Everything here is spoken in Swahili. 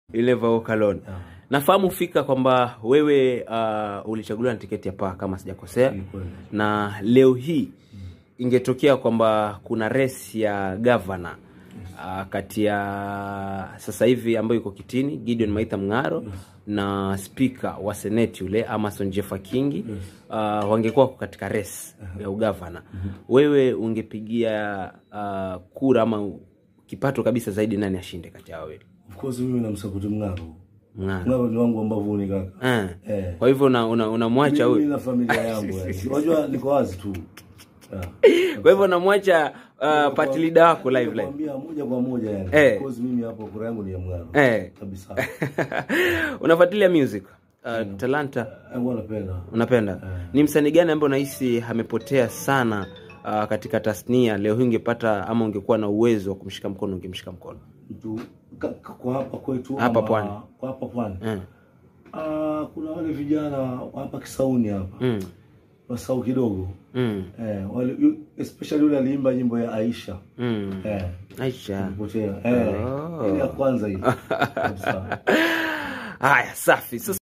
Ileva Okalon. Yeah. Nafahamu fika kwamba wewe uh, ulichaguliwa na tiketi ya paa kama sijakosea, Ni kweli. na leo hii ingetokea kwamba kuna resi ya gavana uh, kati ya sasa hivi ambayo iko kitini Gideon Maitha Mng'aro na spika wa seneti yule Amason Jeffa Kingi uh, wangekuwa wako katika resi ya ugavana. Wewe ungepigia uh, kura ama kipato kabisa zaidi, nani ashinde kati ya wawili? Of course mimi namsupport Mng'aro. Mng'aro. Mng'aro ni wangu ambavyo ni kaka. Eh. Eh. Kwa hivyo una- una- unamwacha Mimi huyu, na familia yangu yani. Unajua niko wazi tu. Yeah. kwa hivyo unamwacha uh, party leader wako live live. Nakwambia moja kwa moja yani. Eh. Of course mimi hapo kura yangu ni ya Mng'aro. Eh. Kabisa. Unafuatilia music uh, Talanta Yangu napenda. unapenda? Ni msanii gani ambaye unahisi amepotea sana uh, katika tasnia? Leo hii ungepata ama ungekuwa na uwezo wa kumshika mkono, ungemshika mkono? Mtu ka- ka- kwa hapa kwetu Hapa ama- pwani. Kwa hapa pwani. Eh. Ah, kuna wale vijana wa hapa Kisauni hapa. Mm. Wasau kidogo. Mm. Eh, wale yu- especially yule aliimba nyimbo ya Aisha. Mm. Eh. Aisha. Potea. Eh. Oh. Ile ya kwanza hii. Kabisa. Haya, safi. Sasa